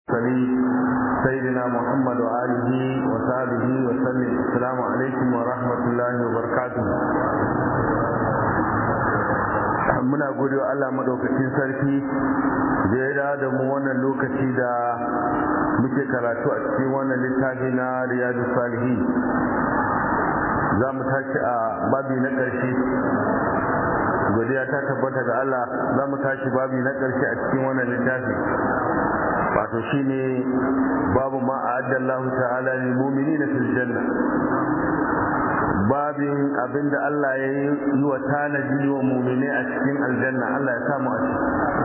المرسلين سيدنا محمد وآله وصحبه وسلم السلام عليكم ورحمة الله وبركاته muna gode wa Allah madaukakin sarki da ya da mu wannan lokaci da muke karatu a cikin wannan littafi na riyadu salihi za mu tashi a babi na ƙarshe godiya ta tabbata ga Allah za mu tashi babi na ƙarshe a cikin wannan littafi wato shine babu ma a'adda Allah ta'ala lil mu'minina fil janna babin abinda Allah ya yi wa tanaji wa mu'mini a cikin aljanna Allah ya samu a ciki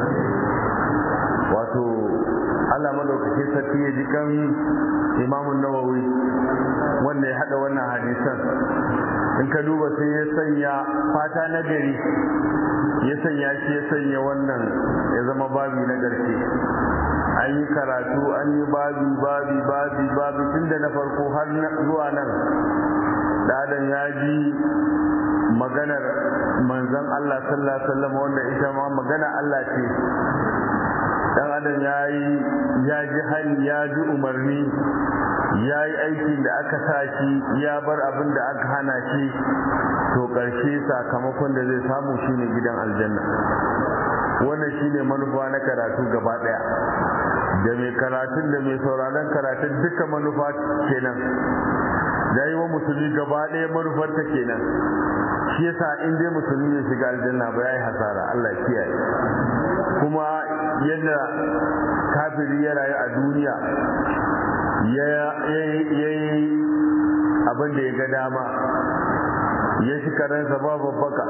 wato Allah madaukake sarki ya ji kan Imam Nawawi wanda ya hada wannan hadisan in ka duba sai ya sanya fata na gari ya sanya shi ya sanya wannan ya zama babi na ƙarshe an yi karatu an yi babi babi babi babi tun da na farko har zuwa nan dadan ya ji maganar manzon Allah sallallahu alaihi wasallam wanda ita ma magana Allah ce dan adam ya yi ya ji hali ya ji umarni ya yi aikin da aka sa shi ya bar abin da aka hana shi to ƙarshe sakamakon da zai samu shine gidan aljanna wannan shine manufa na karatu gaba ɗaya da mai karatun da mai sauraron karatun duka manufa kenan da yi wa musulmi gaba ɗaya manufar ta kenan shi yasa in dai musulmi ya shiga aljanna ba ya yi hasara Allah kiyaye kuma yadda kafiri ya rayu a duniya ya yi abin da ya ga dama ya shi karansa ba babbaka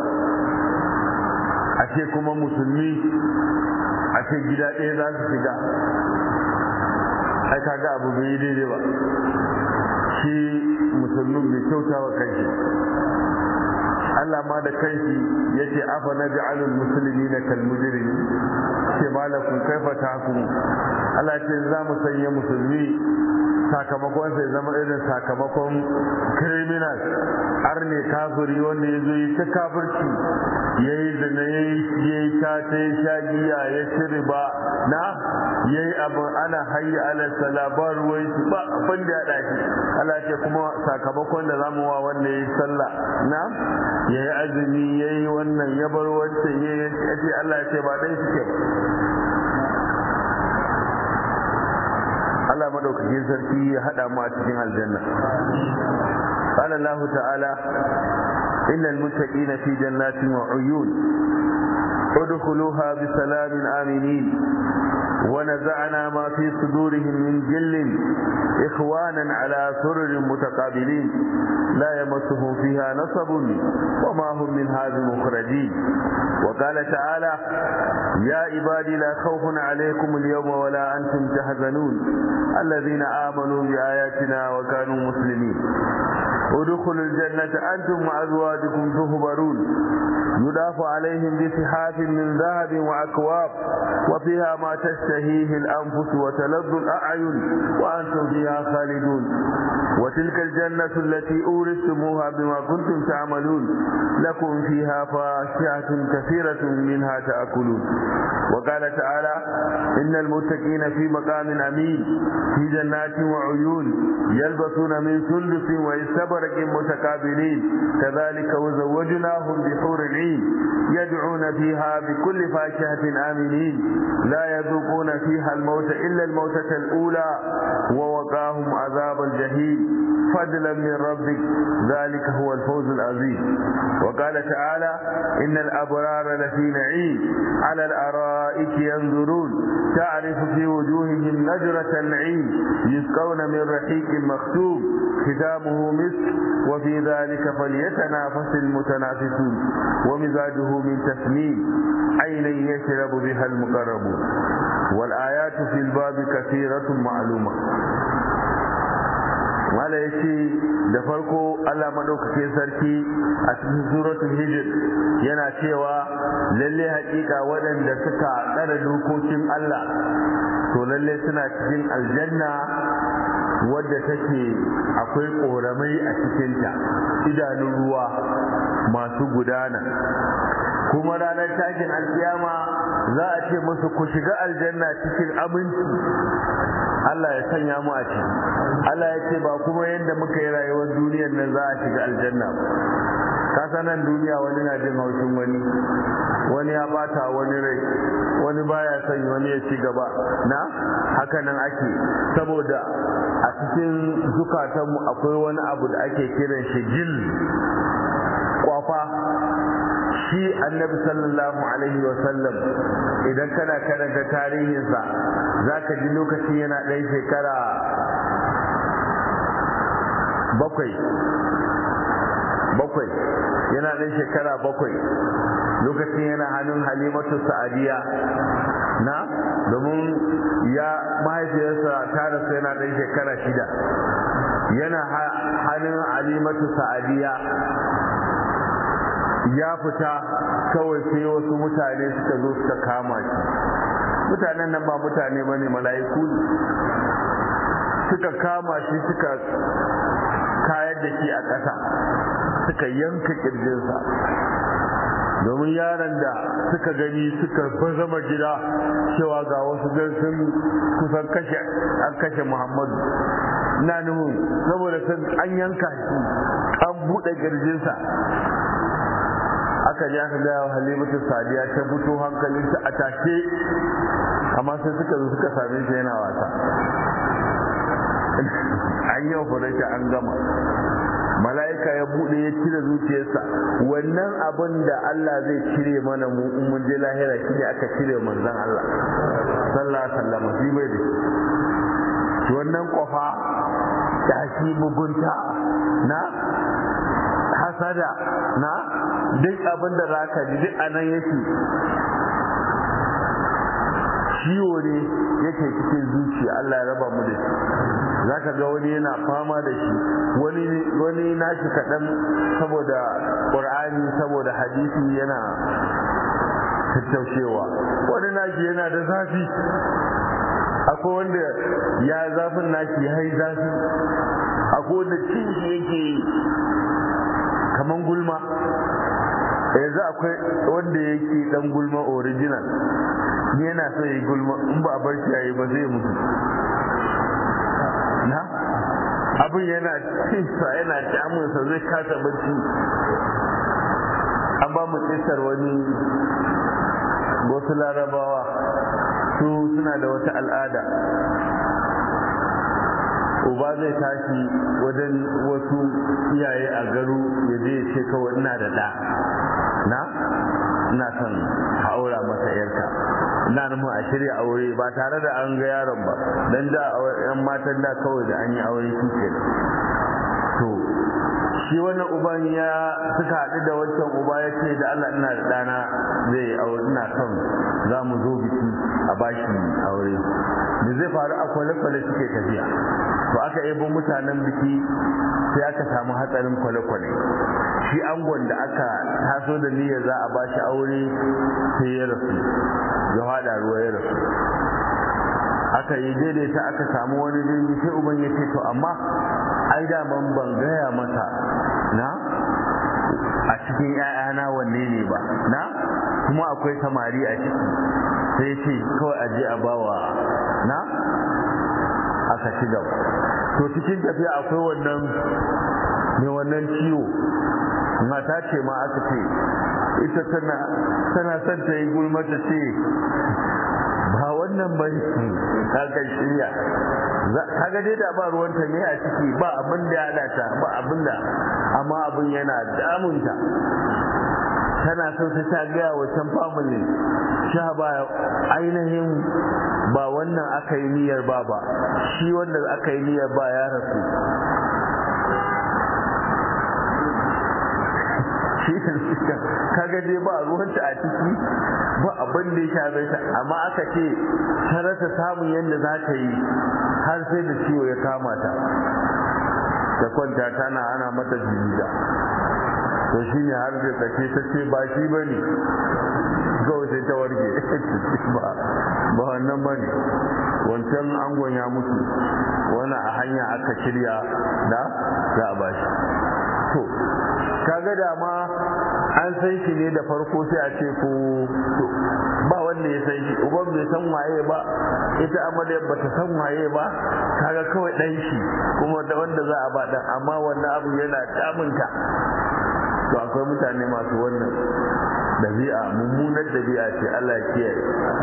a ce kuma musulmi a ce gida ɗaya za su shiga ai kaga abu bai yi daidai ba shi musulmin bai kyauta wa kanshi Allah ma da kanshi ya ce afa na ja'alul musulmi na kalmujirimi ce malakun kaifa ta hukumu Allah ce za mu sanya musulmi sakamakon sai zama irin sakamakon criminal arne kafiri wanda ya zo yi ta kafirci ya yi zina ya yi tata ya sha giya ya ci riba na ya yi abin ana hayya ala salabar ruwai su ba abin da ya ɗaki Allah ce kuma sakamakon da zamu wa wanda ya yi sallah na ya yi azumi ya yi wannan ya bar wancan ya yi ce Allah ya ce ba dai suke ba Allah madaukakin sarki ya hada mu a cikin aljanna qala Allah ta'ala innal muttaqina fi jannatin wa uyun udkhuluha bi salamin aminin ونزعنا ما في صدورهم من جل إخوانا على سرر متقابلين لا يمسهم فيها نصب وما هم منها بمخرجين وقال تعالى يا عبادي لا خوف عليكم اليوم ولا أنتم تحزنون الذين آمنوا بآياتنا وكانوا مسلمين ادخلوا الجنة أنتم وأزواجكم تهبرون يضاف عليهم بسحاف من ذهب وأكواب وفيها ما تشتهيه الأنفس وتلذ الأعين وأنتم فيها خالدون وتلك الجنة التي أورثتموها بما كنتم تعملون لكم فيها فاكهة كثيرة منها تأكلون وقال تعالى إن المتقين في مقام أمين في جنات وعيون يلبسون من سندس واستبرق متقابلين كذلك وزوجناهم بحور العين يدعون فيها بكل فاكهة آمنين لا يذوقون فيها الموت إلا الموتة الأولى ووقاهم عذاب الجحيم فضلا من ربك ذلك هو الفوز العظيم وقال تعالى إن الأبرار لفي نعيم على الأرائك ينظرون تعرف في وجوههم نجرة النعيم يسقون من رحيق مختوم ختامه مسك وفي ذلك فليتنافس المتنافسون ومزاجه من تسنيم عينا يشرب بها المقربون والآيات في الباب كثيرة معلومة mala ya ce da farko Allah maɗaukake sarki a cikin suratul hijr yana cewa lalle haƙiƙa waɗanda suka tsara dokokin Allah to lalle suna cikin aljanna wadda take akwai ƙoramai a cikinta idanun ruwa masu gudana kuma ranar tashin alkiyama za a ce musu ku shiga aljanna cikin aminci Allah ya sanya mu a ciki Allah ya ce ba kuma yadda muka yi rayuwar duniyar nan za a shiga aljanna ba kasa nan duniya wani na jin haushin wani wani ya bata wani rai wani baya son wani ya ci gaba na haka nan ake saboda a cikin zukatanmu akwai wani abu da ake kiran shi jil kwafa shi annabi sallallahu alaihi wasallam idan kana karanta tarihinsa za ka ji lokacin yana ɗan shekara bakwai bakwai yana ɗan shekara bakwai lokacin yana hannun halimatu sa'adiya na domin ya mahaifiyarsa ta rasu yana ɗan shekara shida yana hannun halimatu sa'adiya ya fita kawai sai wasu mutane suka zo suka kama shi mutanen nan ba mutane ba ne mala'iku ne suka kama shi suka kayar da shi a ƙasa suka yanka ƙirjinsa domin yaron da suka gani suka bazama gida cewa ga wasu sun kusan kashe an kashe muhammadu na nuhu saboda sun an yanka shi an buɗe ƙirjinsa aka ji aka gaya wa halimatu sadiya ta fito hankalinta a tashe amma sai suka zo suka same shi yana wasa an yi operation an gama mala'ika ya bude ya cire zuciyarsa wannan abin da Allah zai cire mana mu in mun je lahira shi ne aka cire manzon Allah sallallahu alaihi wasallam shi bai da shi wannan kofa da shi mugunta na hasada na duk abin da za ka ji duk anan yake ciwo ne yake cikin zuciya Allah ya raba mu da shi za ka ga wani yana fama da shi wani nashi kaɗan saboda ƙur'ani saboda hadisi yana tattaushewa wani nashi yana da zafi akwai wanda ya zafin nashi ya yi zafi akwai wanda cin shi yake kaman gulma yanzu akwai wanda yake dan gulma original yana so yi gulma in ba a bar shi yayi ba zai mutu na abin yana cinsa yana damunsa zai kasa bacci an ba mu kisar wani wasu larabawa su suna da wata al'ada uba zai tashi wajen wasu iyaye a garu ya je ce kawai ina da ɗa na ina son haura masa yarka ina nufin a shirya aure ba tare da an ga yaron ba dan da yan matan da kawai da an yi aure shi ke to shi wannan uban ya suka haɗu da wancan uba ya ce da Allah ina da ɗana zai aure ina son za mu zo biki a bashi aure da zai faru a kwale-kwale suke tafiya to aka yabo mutanen biki sai aka samu hatsarin kwale-kwale shi angon da aka taso da niyyar za a bashi aure sai ya rasu ya haɗa ruwa ya rasu aka yi daidaita aka samu wani jirgi sai uban ya ce to amma ai daman ban gaya mata na a cikin 'ya'yana wanne ne ba na kuma akwai samari a ciki sai ce kawai aje a bawa na aka ci gaba to cikin tafiya akwai wannan mai wannan ciwo mata ce ma aka ce ita tana tana son ta yi gulma ta ce ba wannan ba ne kaga shirya kaga dai da ba ruwanta ne a ciki ba abin da ya ta ba abin da amma abin yana damunta tana son sai ta gaya wa can family sha ba ainihin ba wannan aka yi niyyar ba ba shi wanda aka yi niyyar ba ya rasu kaga dai ba ruwanta a ciki ba abin da ya shafe ta amma aka ce ta rasa samun yadda za ta yi har sai da ciwo ya kama ta ta kwanta tana ana mata jirida to shi ne har da tsake ta ce ba shi ba ne kawai sai ta warke ba wannan ba ne wancan angon ya mutu wani a hanya aka shirya da za a bashi to kaga da ma an san shi ne da farko sai a ce ko to ba wanda ya san shi uban bai san waye ba ita amarya ba ta san waye ba kaga kawai dan shi kuma da wanda za a ba dan amma wannan abu yana damunta to akwai mutane masu wannan dabi'a mummunar dabi'a ce Allah ya kiyaye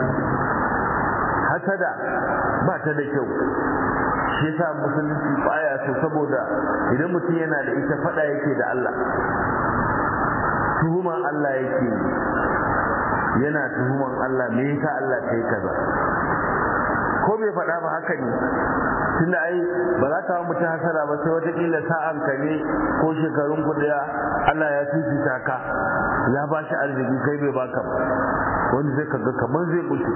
hasada ba ta da kyau shi yasa musulunci baya so saboda idan mutum yana da ita fada yake da Allah tuhuman Allah yake yana tuhuman Allah me yasa Allah kai kaza ko bai faɗa ba haka ne tunda ai ba za ka mutum hasara ba sai watakila sa'an ka ne ko shekarun ku daya Allah ya fifita ka ya ba shi arziki kai bai baka ba wani zai kaga kamar zai mutu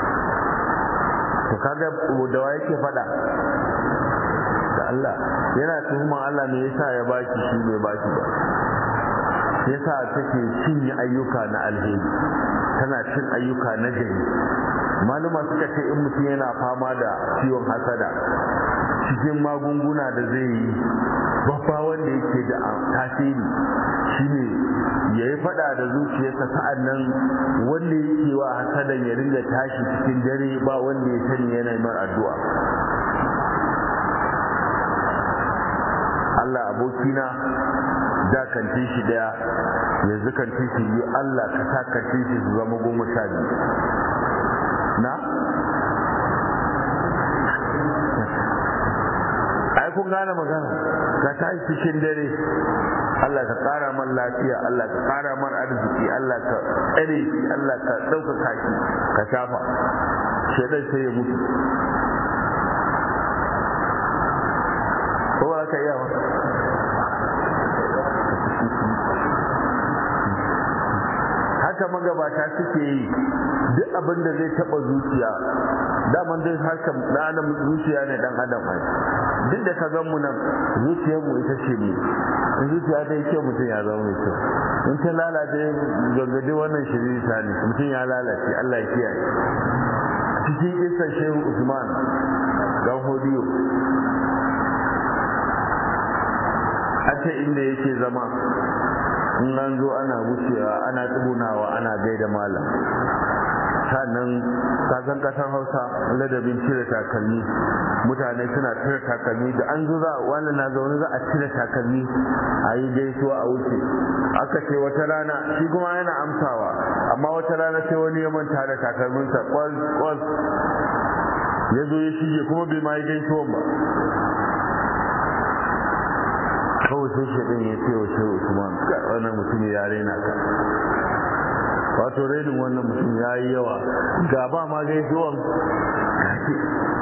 to kaga da wa yake faɗa da Allah yana tuhuman Allah me yasa ya baki shi bai baki ba yasa take cinye ayyuka na alheri tana cin ayyuka na gari maluma suka ce in mutum yana fama da ciwon hasada cikin magunguna da zai yi babba wanda yake da tasiri shine ya yi fada da zuciyarsa sa'an nan wanda yake wa hasadan ya ringa tashi cikin dare ba wanda ya sani yana mar addu'a Allah abokina da kantin shi daya yanzu kantin shi biyu Allah ka sa kantin shi su zama goma sha biyu na? ai kun gane magana ka tashi cikin dare Allah ka kara man lafiya Allah ka kara man arziki Allah ka tsare shi Allah ka ɗaukaka shi ka shafa shaidan sai ya mutu ko ba ka iya wata haka magabata suke yi duk abin da zai taba zuciya daman dai haka ɗanan zuciya ne dan adam ai duk da ka gan mu nan zuciyar mu ita ce mu in zuciya ta yi kyau mutum ya zama mai kyau in ta lalace gaggade wannan shirita ne mutum ya lalace Allah ya kiyaye cikin kisan shehu usman dan hodiyo a ce inda yake zama in an zo ana wucewa ana tsugunawa ana gaida malam sannan kasan kasar hausa ladabin cire takalmi mutane suna cire takalmi da an zo za wani na zaune za a cire takalmi a yi gaisuwa a wuce aka ce wata rana shi kuma yana amsawa amma wata rana sai wani ya manta da takalminsa kwas kwas ya zo ya shige kuma bai ma yi gaisuwan ba kawai sai shaɗin ya ce wa shehu usman wannan mutum ya raina ka wato rainin wannan mutum ya yi yawa ga ba ma gaisuwan kake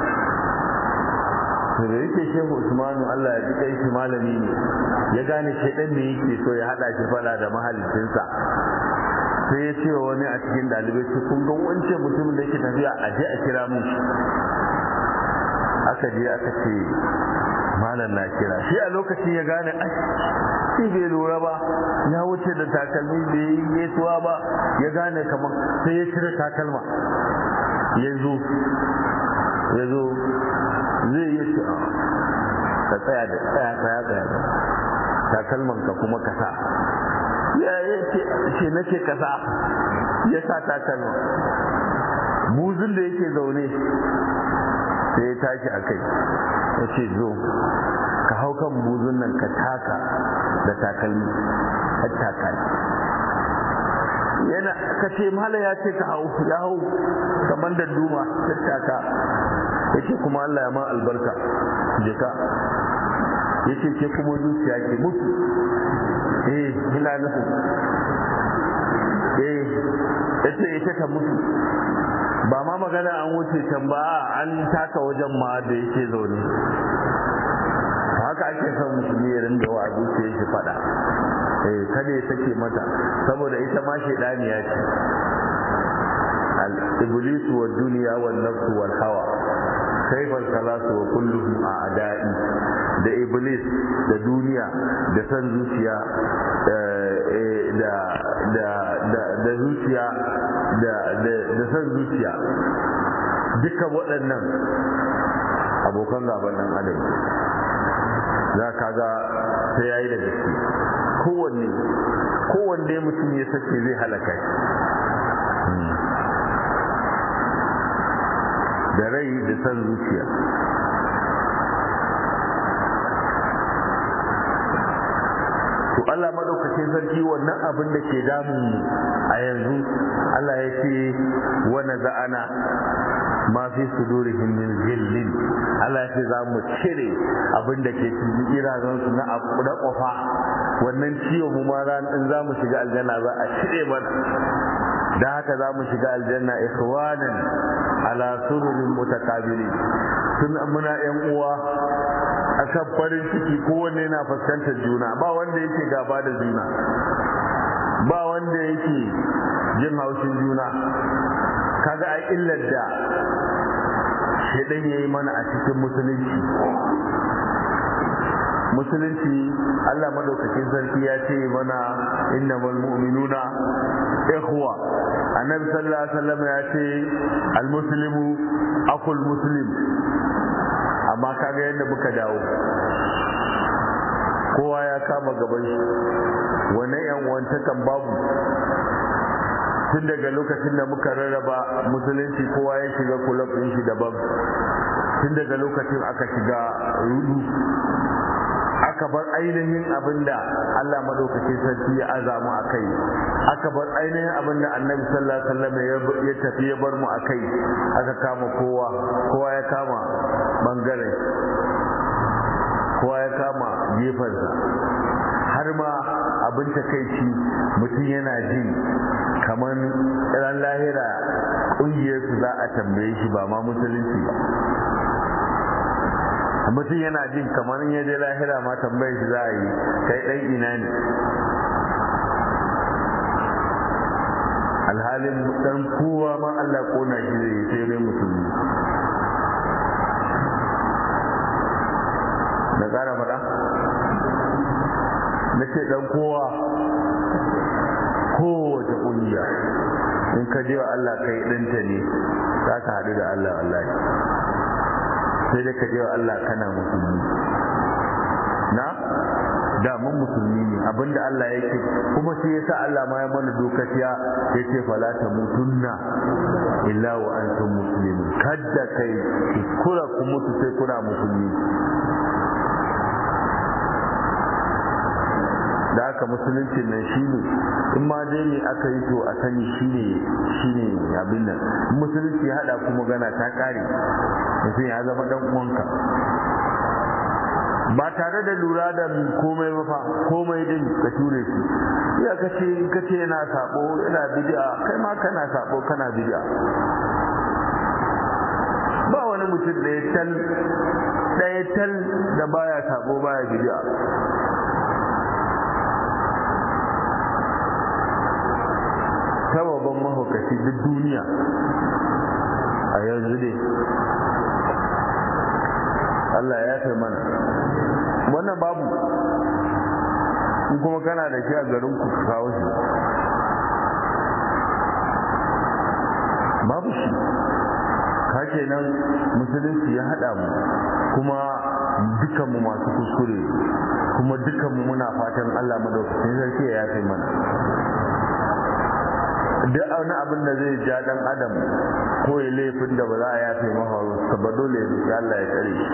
to da yake shehu usmanu allah ya ji shi malami ne ya gane shaɗin ne yake so ya haɗa shi faɗa da mahalicinsa sai ya ce wa wani a cikin ɗalibai su kun ga wance mutumin da yake tafiya a je a kira mun shi aka je aka ce malam na kira shi a lokacin ya gane ai shi bai lura ba ya wuce da takalmi bai yi gaisuwa ba ya gane kamar sai ya cire takalma ya zo ya zo zai yi ce ka tsaya da tsaya tsaya tsaya takalman ka kuma ka sa ya ce nake ka sa ya sa takalma buzun da yake zaune sai ya tashi a kai ya ce zo ka hau kan buzun nan ka taka da takalmi har takalmi yana ka ce mala ya ce ka hau ya hau kamar da duma ta taka ya ce kuma Allah ya ma albarka je ka ya ce ke kuma zuciya ke mutu eh ina nufin eh ya ce ita ta mutu ba ma magana an wuce can ba an taka wajen ma da yake zaune haka ake son musulmi ya rinda wa zuciya shi fada eh kada ya sake mata saboda ita ma shaidaniya ce al iblis wa dunya wa nafs wal hawa kaifal salasu wa kulluhum a'da'i da iblis da duniya da san zuciya da da da da zuciya da da san zuciya duka waɗannan abokan gaban nan adam za ka ga sai ya yi da gaske kowanne kowanne mutum ya sace zai halaka shi da rai da san zuciya to Allah madaukakin sarki wannan abin da ke damun mu a yanzu Allah ya ce wa naza'ana ma fi sudurihim min zillin Allah ya ce za mu cire abin da ke cikin irazan su na abu da kofa wannan ciwo mu ma ran din za mu shiga aljanna za a cire mana da haka za mu shiga aljanna ikhwanan ala sururin mutakabilin tun muna yan uwa akan farin ciki kowanne yana fuskantar juna ba wanda yake gaba da juna ba wanda yake jin haushin juna kaga a illar da shedan yayi mana a cikin musulunci musulunci Allah madaukakin sarki ya ce mana innamal mu'minuna ikhwa annabi sallallahu alaihi wasallam ya ce almuslimu akul muslim amma kaga yadda muka dawo kowa ya kama gaban shi wannan yan wantakan babu tun daga lokacin da muka rarraba musulunci kowa ya shiga kulab ɗin shi daban tun daga lokacin aka shiga rudu aka bar ainihin abin da Allah madaukakin sarki ya azamu a kai aka bar ainihin abin da annabi sallallahu alaihi wasallam ya tafi ya bar mu a kai aka kama kowa kowa ya kama bangaren kowa ya kama gefensa har ma abin takaici mutum yana jin kamar ran lahira ƙungiyarsu za a tambaye shi ba ma musulunci ba mutum yana jin kamar ya je lahira ma tambayar shi za a yi kai ɗan ina ne alhalin dan kowa ma Allah kona shi zai yi sai dai musulmi na ƙara faɗa na ce dan kowa kowace ƙungiya in ka je wa Allah kai ɗinta ne za ka haɗu da Allah wallahi sai dai ka je wa Allah kana musulmi na da mun musulmi ne abinda Allah yake kuma sai yasa Allah ma ya mana dokaciya yace fala ta mutunna illa wa antum muslimun kadda kai kura ku mutu sai kuna musulmi da haka musulunci nan shine in ma dai ne aka yi to a sani shine shine abin nan musulunci ya hada kuma gana ta kare mutum ya zama dan uwanka ba tare da lura da komai ba fa komai din ka ture shi ya kace in kace yana sabo yana bid'a kai ma kana sabo kana bid'a ba wani mutum da ya tal ɗaya tal da baya sabo baya bid'a sababan mahaukaci duk duniya a yanzu dai Allah ya fi mana wannan babu in kuma kana da shi a garin ku ka kawo shi babu shi ka kenan musulunci ya haɗa mu kuma dukanmu masu kuskure kuma dukanmu muna fatan Allah madaukakin sarki ya yafe mana duk wani abin da zai ja dan adam ko ya laifin da ba za a yafe masa ba dole ya Allah ya tsare shi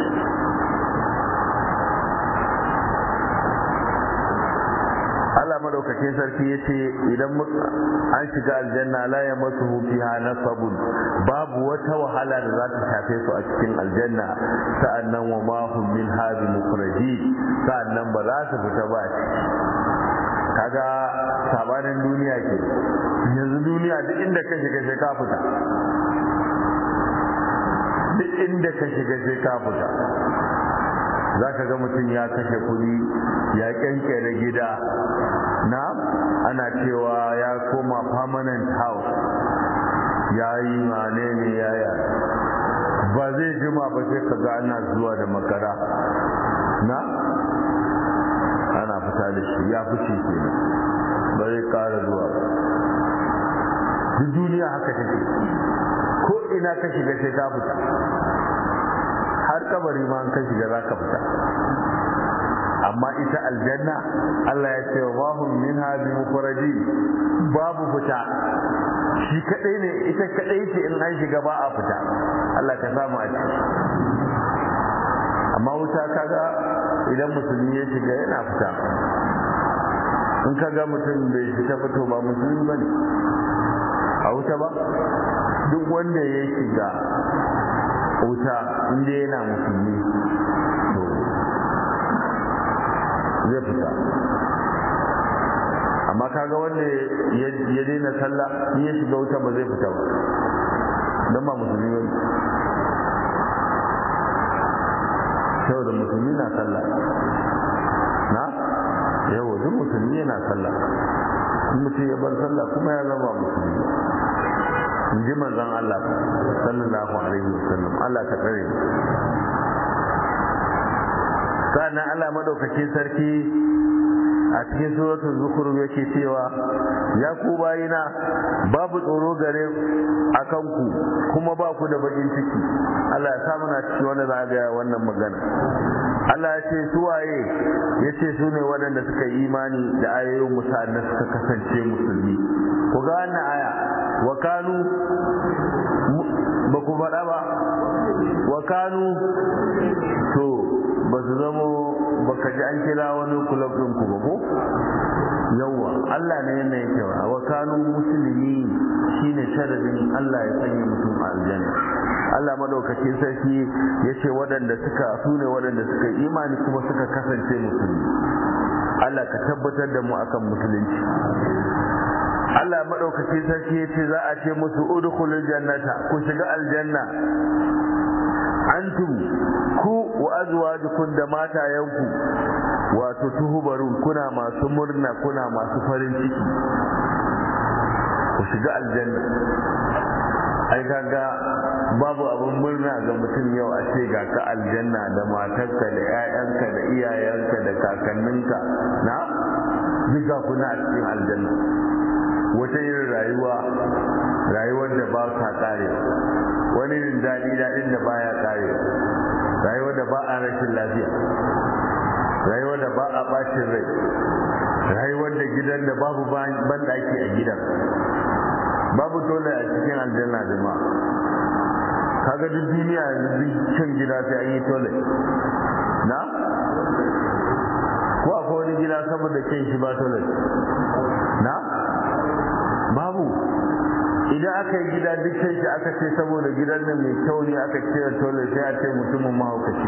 Allah madaukakin sarki ya ce idan an shiga aljanna la ya masu fiha nasabun babu wata wahala da za ta shafe su a cikin aljanna sa'annan wa ma hum min hadhi mukhraji sa'annan ba za su fita ba kaga sabanin duniya ke yanzu duniya duk inda ka shiga sai ka fita duk inda ka shiga sai ka fita za ka ga mutum ya kashe kuɗi ya kyankyare gida na ana cewa ya koma permanent house ya yi mane ne yaya ba zai jima ba sai ka ga ana zuwa da makara na ana fita da shi ya fi shi ke ba zai ƙara zuwa ba duk duniya haka take ko ina ka shiga sai ka fita har har kabari ma an ka shiga za ka fita amma ita aljanna Allah ya ce wa hum minha bi mukhraji babu fita shi kadai ne ita kadai ce in an shiga ba a fita Allah ka samu a ciki amma wuta kaga idan musulmi ya shiga yana fita in kaga mutum bai fita fito ba musulmi ba ne a wuta ba duk wanda ya shiga wuta inda yana musulmi zai fita amma kaga wanda ya daina sallah in ya shiga wuta ba zai fita ba don ba musulmi ba saboda musulmi na sallah na yawa duk musulmi yana sallah in mutum ya bar sallah kuma ya zama musulmi in ji manzon Allah sallallahu alaihi wasallam Allah ka tsare sannan Allah madaukakin sarki a cikin suratul zukhruf yake cewa ya ku bayina babu tsoro gare a kanku kuma ba ku da bakin ciki Allah ya samu na cikin wanda za ga wannan magana Allah ya ce su waye ya ce su ne waɗanda suka yi imani da ayoyin musa da suka kasance musulmi ku ga wannan aya wa kanu ba ku faɗa ba wa kanu to ba su zamo baka ji an kira wani kulab ɗin ku ba ko yawwa Allah ne yana yake wa wa kanu musulmi shine sharadin Allah ya sanya mutum a aljanna Allah madaukakin sarki ya ce waɗanda suka su ne waɗanda suka yi imani kuma suka kasance musulmi Allah ka tabbatar da mu akan musulunci Allah madaukakin sarki ya ce za a ce musu udkhulul jannata ku shiga aljanna antum ku wa azwajukum da matayenku wato tuhubarun kuna masu murna kuna masu farin ciki ku shiga aljanna ai kaga babu abin murna ga mutum yau a ce ga ka aljanna da matarka da 'ya'yanka da iyayenka da kakanninka na duka kuna a cikin aljanna wata irin rayuwa rayuwar da ba ta kare wani irin daɗi daɗin da baya kare rayuwar da ba a rashin lafiya rayuwar da ba a bacin rai rayuwar da gidan da babu banɗaki a gidan babu dole a cikin aljanna jama'a kaga duk duniya yanzu can gida sai an yi tole na ko akwai wani gida saboda kyan shi ba tole na babu idan aka yi gida duk sai shi aka ce saboda gidan nan mai kyau ne aka cire tole sai a ce mutumin mahaukaci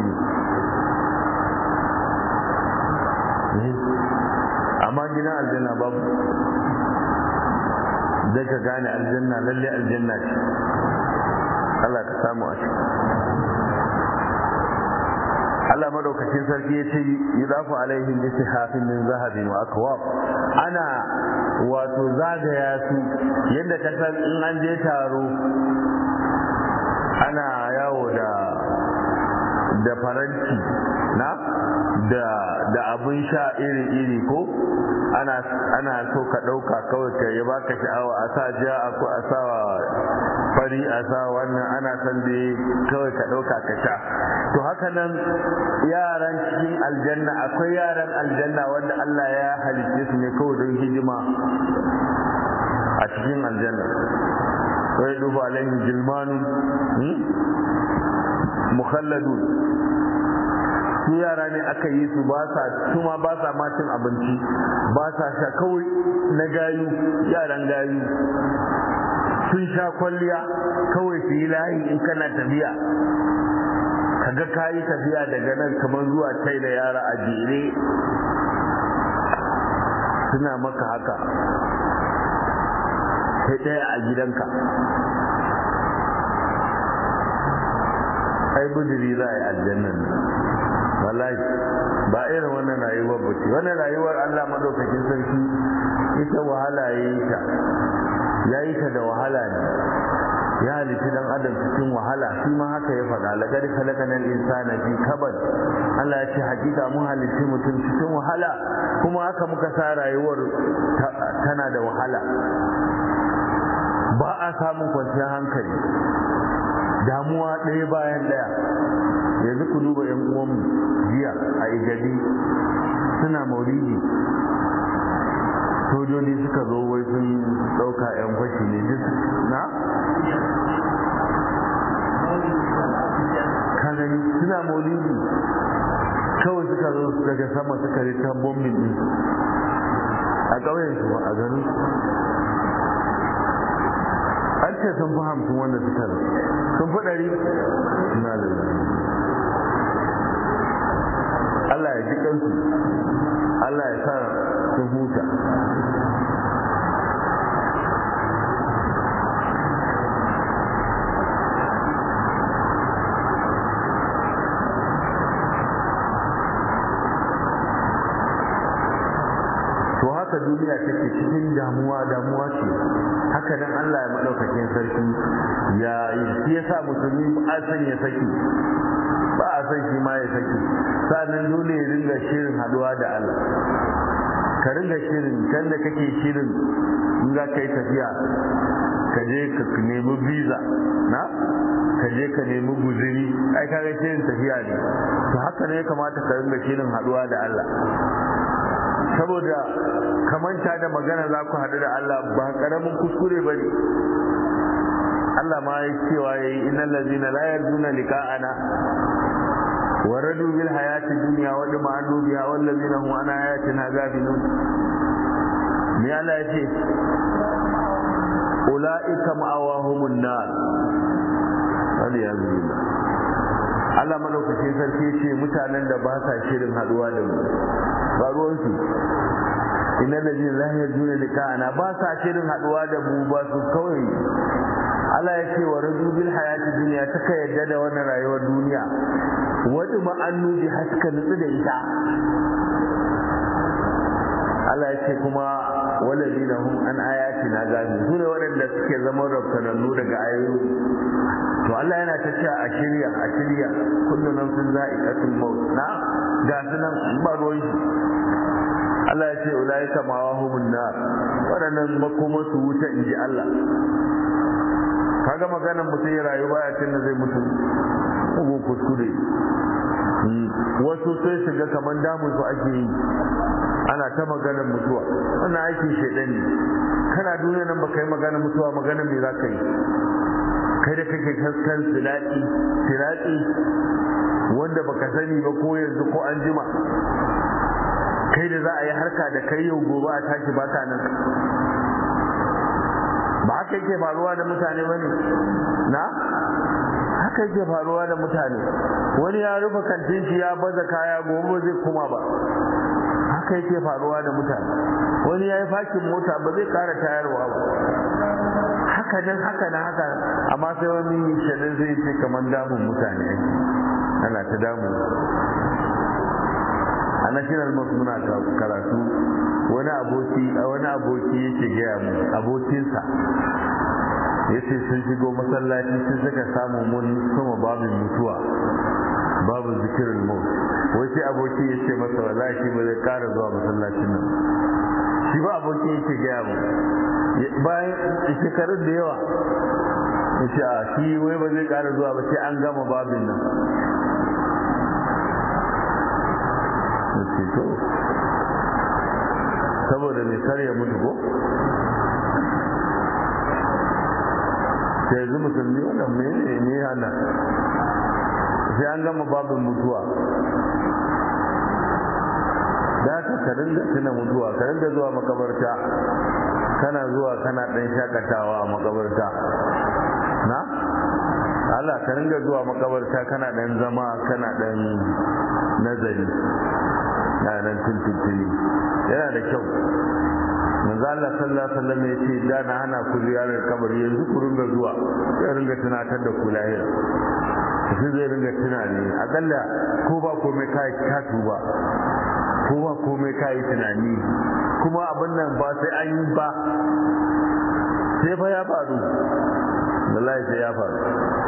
ne amma gidan aljanna babu zai ka gane aljanna lalle aljanna ce Allah ka samu a ciki Allah madaukakin sarki ya ce yudafu alaihim bi sihafin min zahabin wa akwab ana wato zagaya su yadda ka san in an je taro ana yawo da da faranti na da da abin sha iri-iri ko ana ana so ka ɗauka kawai ka yi baka sha'awa a sa ja ko a sa fari a sa wannan ana son da kawai ka ɗauka ka sha to haka nan yaran cikin aljanna akwai yaran aljanna wanda Allah ya halitte su ne kawai don hijima a cikin aljanna wai duba alaihim jilmanun mukhalladun su yara ne aka yi su ba sa kuma ba sa ma cin abinci ba sa sha kawai na gayu yaran gayu sun sha kwalliya kawai su yi layi in kana tafiya kaga ka yi tafiya daga nan kamar zuwa tai da yara a jere suna maka haka kai ɗaya a gidanka ai budiri za a yi aljannan wallahi ba irin wannan rayuwar ba ce wannan rayuwar Allah madaukakin sarki ita wahala ya yi ta ya yi ta da wahala ne ya halitti dan adam cikin wahala shi ma haka ya faɗa laqad khalaqanal insana fi kabad Allah ya ce hakika mun halitti mutum cikin wahala kuma haka muka sa rayuwar tana da wahala ba a samun kwanciyar hankali damuwa ɗaya bayan ɗaya yanzu ku duba yan uwanmu jiya a igadi suna maulidi sojoji suka zo wai sun ɗauka yan fashi ne duk na kanani suna maulidi kawai suka zo daga sama suka rika bombin din a ƙauyen su ba a garin an ce sun fi hamsin wanda suka zo sun fi ɗari na lalata Allah ya ji kansu Allah ya sa sun huta to haka duniya take cikin damuwa damuwa ce haka nan Allah ya madaukakin sarki ya yi yasa musulmi a san ya saki ba a san shi ma ya saki sannan dole ya ringa shirin haduwa da Allah ka ringa shirin kan da kake shirin in za ka yi tafiya ka je ka nemi visa na ka je ka nemi guziri ai kaga shirin tafiya ne to haka ne ya kamata ka ringa shirin haduwa da Allah saboda kamanta da magana za ku haɗu da Allah ba ƙaramin kuskure ba ne Allah ma ya cewa ya yi innan lazina la yarjuna liqa'ana wa radu bil hayati dunya wa lima anu biha wal ladina hum an ayatina ghafilun me Allah ya ce ulaika ma'awahumun nar wani ya zuwa Allah madaukakin sarki ce mutanen da ba sa shirin haduwa da mu ba ruwansu inna ladina la yarjuna liqa'ana ba sa shirin haduwa da mu ba su kawai Allah ya ce wa raju bil hayati dunya taka yadda da wannan rayuwar duniya wadi ma annu bi haska nutsu da ita Allah ya ce kuma walladina hum an ayatina gabi su ne waɗanda suke zama rabtanannu daga ayoyi to Allah yana ta cewa a shirya a shirya kullu nafsin za'iqatul maut na ga sunan ba ruwan shi Allah ya ce ulaika mawahumun nar waɗannan makoma su wuta inji Allah kaga maganar mutum ya rayu baya cin da zai mutu ugun kuskure wasu sai shiga kamar damun su ake yi ana ta maganar mutuwa wannan aikin shaidan ne kana duniya nan baka yi maganar mutuwa maganar me za ka yi kai da kake kan silaɗi silaɗi wanda baka sani ba ko yanzu ko an jima kai da za a yi harka da kai yau gobe a tashi baka nan ba haka yake faruwa da mutane ba ne na haka yake faruwa da mutane wani ya rufe kantin shi ya baza kaya gobe zai kuma ba haka yake faruwa da mutane wani ya yi fakin mota ba zai kara tayarwa ba haka nan haka na haka amma sai wani shaɗin zai ce kamar damun mutane ana ta damu a national mosque muna karatu wani aboki wani aboki yake gaya mu abokinsa ya ce sun shigo masallaci sun suka samu mun sama babin mutuwa babu zikirin mu wai sai aboki ya ce masa wallahi shi ba zai kara zuwa masallacin nan shi ba aboki yake gaya mu bayan shekarun da yawa ya ce a shi wai ba zai kara zuwa ba sai an gama babin nan to saboda mai kar ya mutu ko sai yanzu musulmi wannan mene ne hana sai an gama babin mutuwa da ka ka dinga tuna mutuwa ka dinga zuwa makabarta kana zuwa kana dan shakatawa a makabarta na Allah ka dinga zuwa makabarta kana dan zama kana dan nazari na nan tuntuntuni yana da kyau manzo Allah sallallahu alaihi wasallam ya ce da na hana ku ziyarar kabari yanzu ku ringa zuwa sai ringa tunatar da ku lahira sai zai ringa tunani akalla ko ba komai kai ka tuba ko ba komai kai tunani kuma abin nan ba sai an yi ba sai fa ya faru wallahi sai ya faru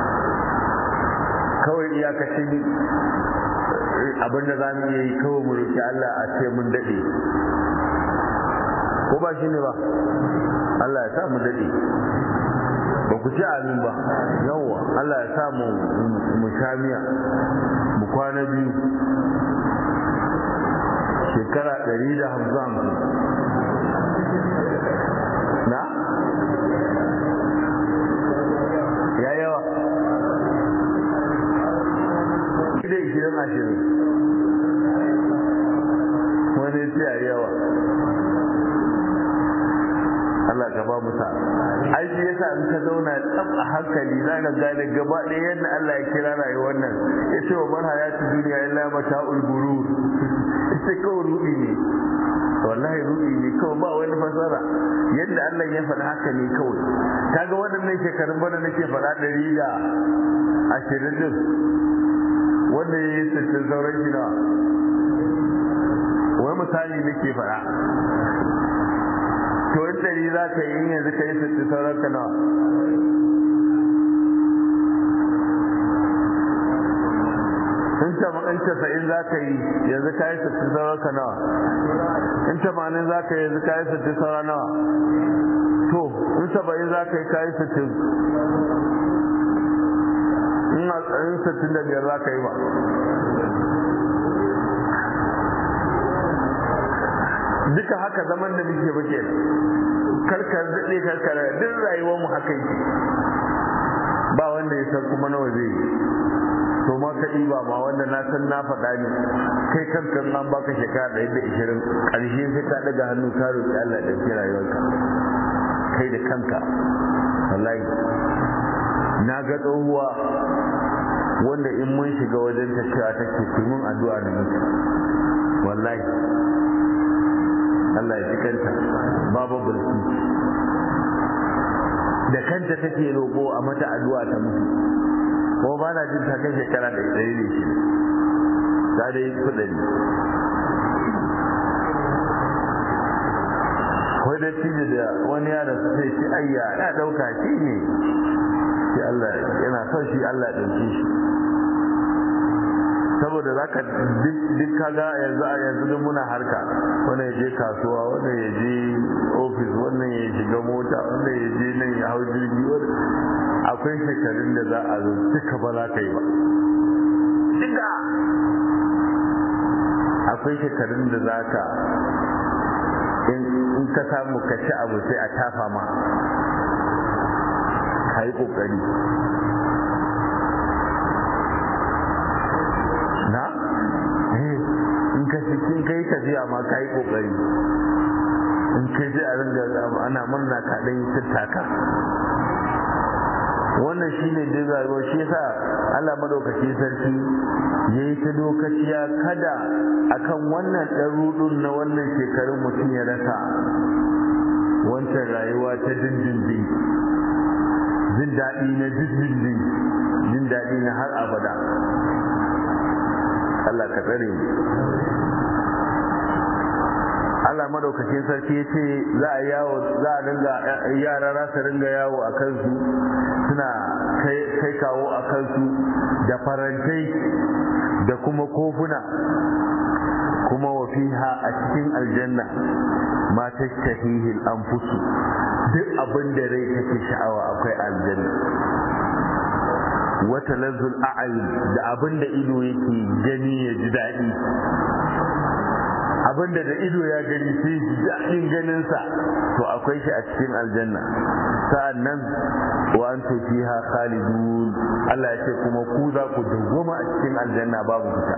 kawai iyakacin abin da za mu yi kawai mu roki Allah a ce mun daɗe ko ba shi ne ba Allah ya sa mu daɗe ba ku ci amin ba yawwa Allah ya sa mu mu sha miya mu kwana biyu shekara ɗari da hamsin na ya yawa da ishirin ashirin wani ce a yawa Allah ka ba mu sa aiki yasa in ka zauna tsaf a hankali za ka gane gaba ɗaya yadda Allah ya kira rayuwar nan ya ce wa man hayatu duniya illa mata'ul gurur ita kawai rudi ne wallahi rudi ne kawai ba wani fasara yadda Allah ya faɗa haka ne kawai kaga waɗannan shekarun bana nake faɗa ɗari da ashirin din wanda ya yi sittin sauran shi nawa wai misali nake faɗa to in ɗari za ka yi yanzu ka yi sittin sauran ka nawa in in casa'in za ka yi yanzu ka yi sittin sauran ka nawa in tamanin za ka yi yanzu ka yi sittin sauran nawa to in saba'in za ka yi ka yi sittin in sittin da biyar za ka yi ba duka haka zaman da muke ba ke karkar daɗe karkar duk rayuwar mu haka yi ba wanda ya san kuma nawa zai yi to ma ka ba ma wanda na san na faɗa ne kai kankan an baka shekara ɗaya da ishirin ƙarshe sai ka ɗaga hannu ka roƙi Allah da ke rayuwarka kai da kanka wallahi na ga tsohuwa wanda in mun shiga wajen ta cewa take kimin addu'a da mutu wallahi Allah ya ji kanta babu bulki da kanta take roƙo a mata addu'a ta mutu ko ba na jin ta kai shekara da ɗaya ne shi ta da yi kuɗari wai da cije da wani yaro su sai shi ayya ya ɗauka shi ne shi Allah yana son shi Allah ɗauke shi saboda za ka duk kaga yanzu a yanzu duk muna harka wanda ya je kasuwa wanda ya je ofis wannan ya shiga mota wanda ya je nan ya hau jirgi akwai shekarun da za a zo duka ba za ka yi ba duka akwai shekarun da za ka in ka samu ka ci abu sai a tafa ma ka yi ƙoƙari na? in ka cikin kai tafiya ma ka yi ƙoƙari in kai sai a ringa ana murna ka ɗan yi tattaka wannan shi ne dai rayuwa shi yasa Allah madaukakin sarki ya yi ta dokaciya kada akan wannan ɗan rudun na wannan shekarun mutum ya rasa wancan rayuwa ta dindindin jin daɗi na dindindin jin daɗi na har abada Allah ka tsare mu Allah madaukakin sarki ya ce za a yawo za a dinga yara za su ringa yawo a kansu suna kai kawo a kansu da farantai da kuma kofuna kuma wa fiha a cikin aljanna ma tashtahihi al-anfusu duk abin da rai take sha'awa akwai aljanna wata lazzul a'ayun da abin da ido yake gani ya ji daɗi abinda da ido ya gani sai ji daɗin ganinsa to akwai shi a cikin aljanna sa'an nan wa an fiha khalidun Allah ya ce kuma ku za ku dawwama a cikin aljanna babu fita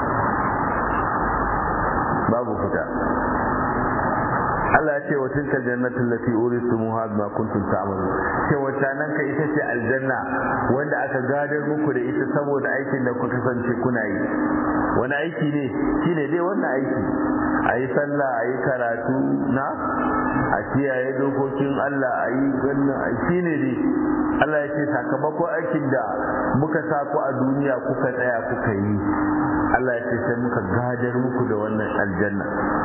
babu fita Allah ya ce wa tilka jannatul lati uritumuha bima kuntum ta'malun ce wata nan ka ita ce aljanna wanda aka gadar muku da ita saboda aikin da kuka kasance kuna yi wani aiki ne shine dai wannan aiki a yi sallah a yi karatu na a kiyaye dokokin Allah a yi wannan shi ne dai Allah ya ce sakamakon aikin da muka sa ku a duniya kuka tsaya kuka yi Allah ya ce sai muka gadar muku da wannan aljanna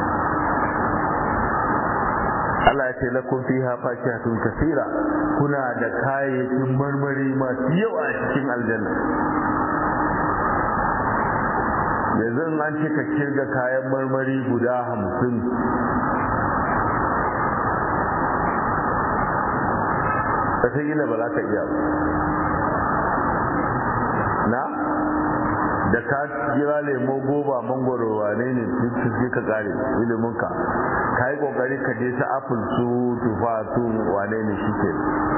Allah ya ce lakum fiha fakihatun kaseera kuna da kayayyakin marmari masu yawa a cikin aljanna yanzu an ce ka kirga kayan marmari guda hamsin wataƙila ba za ka iya na da ka jira lemo goba mangoro wane ne sai ka kare iliminka ka yi kokari ka je ta apple su tufa su wane ne shi ke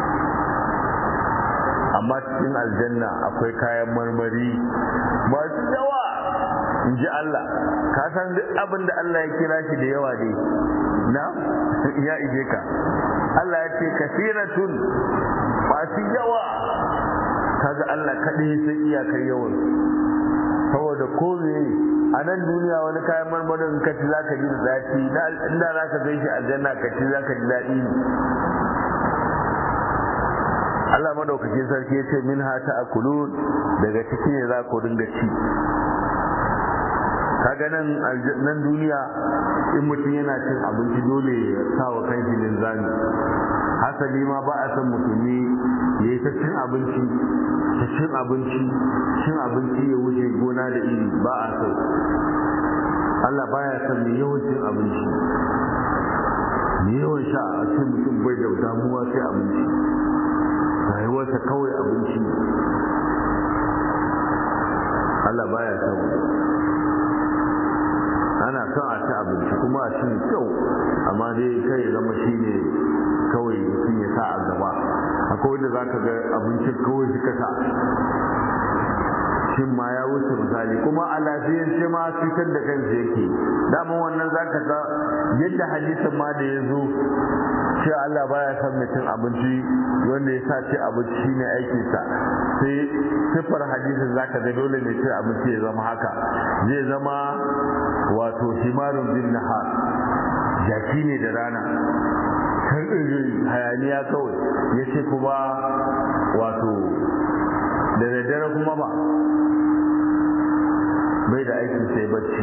amma cikin aljanna akwai kayan marmari masu yawa in ji Allah ka san duk abin da Allah ya kira shi da yawa dai na ya ije ka Allah ya ce kasiratun masu yawa kaga Allah kaɗai sai iyakar yawan saboda ko a nan duniya wani kayan marmarin ka ci za ka ji da zafi inda za ka kai shi aljanna ka ci za ka ji daɗi Allah madaukakin sarki ya ce min hata a kulun daga ciki ne za ku dinga ci kaga nan nan duniya in mutum yana cin abinci dole ya sa wa kanshi linzami hasali ma ba a san mutumi ya yi ta cin abinci ta cin abinci cin abinci ya wuce gona da iri ba a so Allah baya son mai yawan cin abinci mai yawan sha a ce mutum bai da damuwa sai abinci rayuwarsa kawai abinci Allah baya son ana son a ci abinci kuma a ci kyau amma dai kai zama shi ne kawai mutum ya sa a gaba akwai wanda za ka ga abincin kawai suka sa shin ma ya wuce misali kuma a lafiyance ma cutar da kansa yake daman wannan za ka ga yadda hadisin ma da ya zo ce Allah baya son mutum abinci wanda ya sa ce abinci shine aikinsa sai siffar hadisin za ka ga dole ne ce abinci ya zama haka zai zama wato himarun bin nahar jaki ne da rana hayaniya kawai ya ce kuma wato da daddare kuma ba bai da aiki sai bacci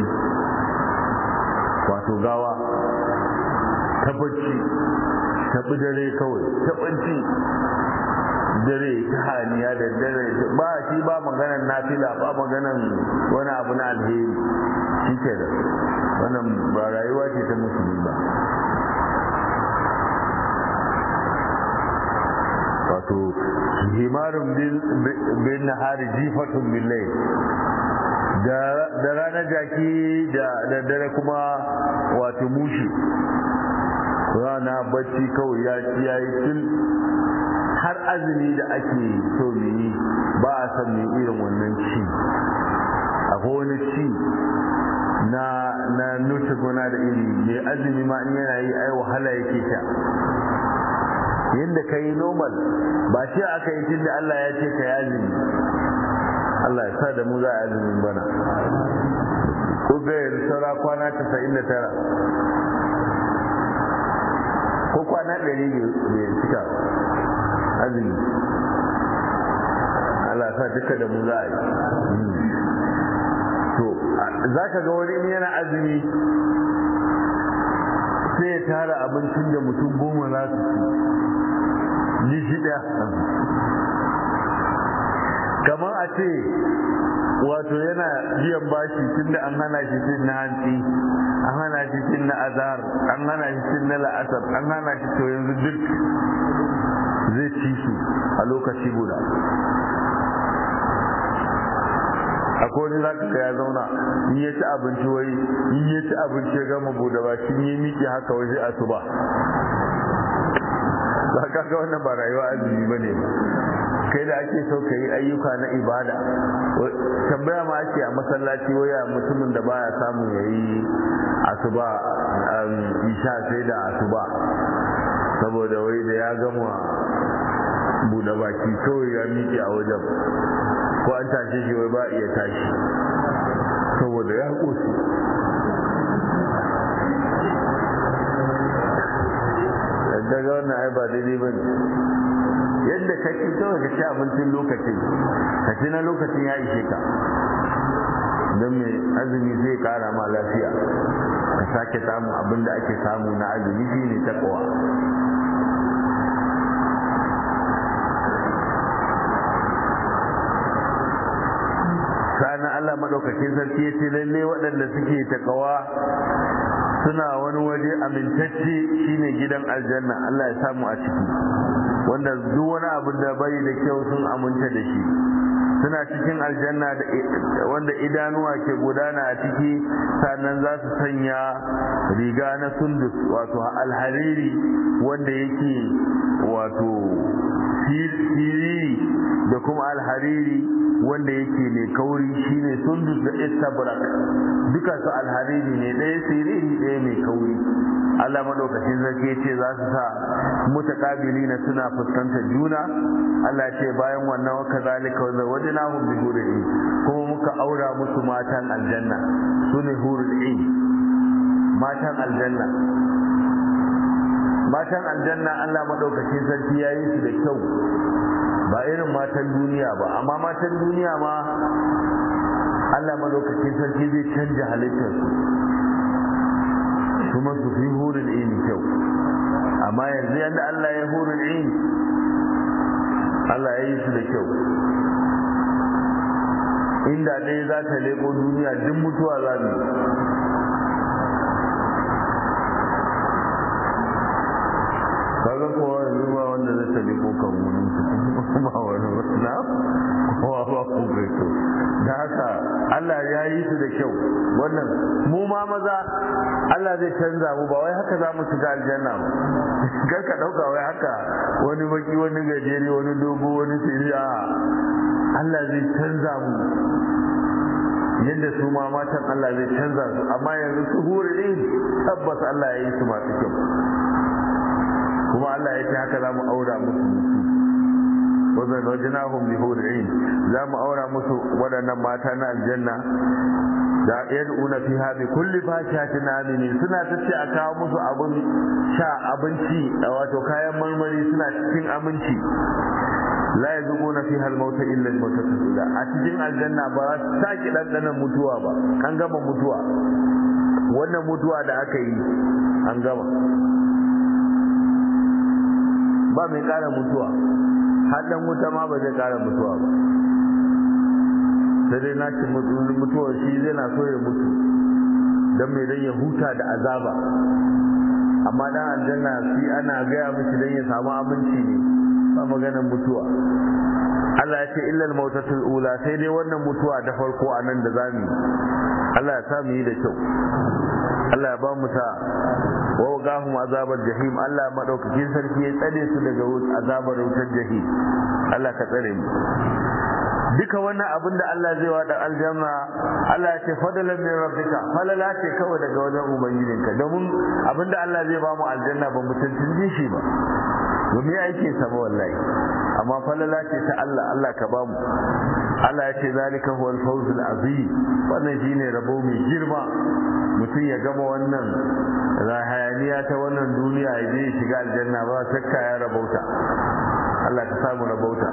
wato gawa ta bacci ta dare kawai ta bacci dare ta haniya da dare ba shi ba maganan nafila ba maganan wani abu na alheri shi ke da wannan ba rayuwa ce ta musulmi ba wato himarun bin nahari jifatun billai da ranar jaki da dare kuma wato mushi rana bacci kawai ya ci ya yi tun har azumi da ake so mu yi ba a san mu irin wannan ci akwai wani ci na na nuce gona da iri mai azumi ma in yana yi ai wahala yake sha yadda ka yi normal ba shi aka yi tun da Allah ya ce ka yi azumi Allah ya sa da mu za a azumin bana ko ga yanzu saura kwana casa'in da tara ko kwana ɗari ne cika azumi Allah sa duka da mu za a yi to za ka ga wani yana azumi sai ya tara abincin da mutum goma za su ci ni shi ɗaya kamar a ce wato yana biyan bashi tun da an hana shi cin na hantsi an hana shi cin na azhar an hana shi cin na la'asar an hana shi to yanzu duk zai ci su a lokaci guda akwai wani zaka ga ya zauna in ya ci abinci wai in ya ci abinci ya gama bude ba shi ya miƙe haka wai sai asuba ba ka ga wannan ba rayuwa azumi bane ba kai da ake so ka yi ayyuka na ibada tambaya ma ake a masallaci waya mutumin da baya samu ya yi asuba isha sai da asuba saboda wai da ya gama buɗe baki kawai ya miƙe a wajen ko an tashe shi wai ba iya tashi saboda ya ƙoshi daga wannan ai ba daidai ba ne yadda ka ci kawai ka ci abincin lokacin ka ci na lokacin ya ishe ka don mai azumi zai kara ma lafiya ka sake samu abin da ake samu na azumi shi ne takawa sa'an Allah madaukakin sarki ya ce lalle waɗanda suke takawa suna wani waje amintacce shine gidan aljanna Allah ya samu a ciki wanda duk wani abu da bai da kyau sun aminta da shi suna cikin aljanna wanda idanuwa ke gudana a ciki sannan za su sanya riga na sundus wato alhariri wanda yake wato siriri da kuma alhariri wanda yake mai kauri shine sundus da istabrak duka su alhariri ne ɗaya siriri ɗaya mai kauri Allah madaukakin sarki ce za su sa mutakabili na suna fuskantar juna Allah ce bayan wannan waka zalika wa zawajnahum bi hurin kuma muka aura musu matan aljanna sune hurul ain matan aljanna matan aljanna Allah madaukakin sarki ya yi su da kyau ba irin matan duniya ba amma matan duniya ma Allah madaukakin sarki zai canja halittarsu kuma su fi hurin ini kyau amma yanzu yadda Allah ya hurin ini Allah ya yi su da kyau inda ɗaya za ta leƙo duniya duk mutuwa za mu kaga kowa yanzu ba wanda zai ta leƙo kan wani ba wani na kowa ba ku gaito da haka Allah ya yi su da kyau wannan mu ma maza Allah zai canza mu ba wai haka za mu shiga aljanna ba kar ka dauka wai haka wani baki wani gajere wani dogo wani siriya Allah zai canza mu yadda su ma matan Allah zai canza su amma yanzu su huri tabbas Allah ya yi su masu kyau kuma Allah ya ce haka za mu aura musu wazan wajinahum bi hur'in za mu aura musu waɗannan mata na aljanna da yad'una fiha bi kulli fashatin aminin suna ta ce a kawo musu abun sha abinci wato kayan marmari suna cikin aminci la yazquna fiha al-maut illa al-maut a cikin aljanna ba za su saki dandanan mutuwa ba an gama mutuwa wannan mutuwa da aka yi an gama ba mai kara mutuwa har wuta ma ba zai kara mutuwa ba sai dai na ci mutuwa shi zai na so ya mutu don mai dan ya huta da azaba amma dan aljanna shi ana gaya mishi dan ya samu aminci ne ba maganar mutuwa Allah ya ce illal mautatul ula sai dai wannan mutuwa da farko a nan da zamu Allah ya sa mu yi da kyau Allah ya ba mu ta wa wagahum azabar jahim Allah madaukakin sarki ya tsare su daga azabar wutar jahim Allah ka tsare mu duka wannan abin da Allah zai wada aljanna Allah ya ce fadalan min rabbika falala ce kawai daga wajen ubangijinka domin abin da Allah zai ba mu aljanna ba mu tantance shi ba domin aikin sa ba wallahi amma falala ce ta Allah Allah ka ba mu Allah ya ce zalika huwal fawzul azim wannan shine rabo mai girma mutum ya gama wannan hayaniya ta wannan duniya ya je shiga aljanna ba shakka ya rabauta Allah ka samu rabauta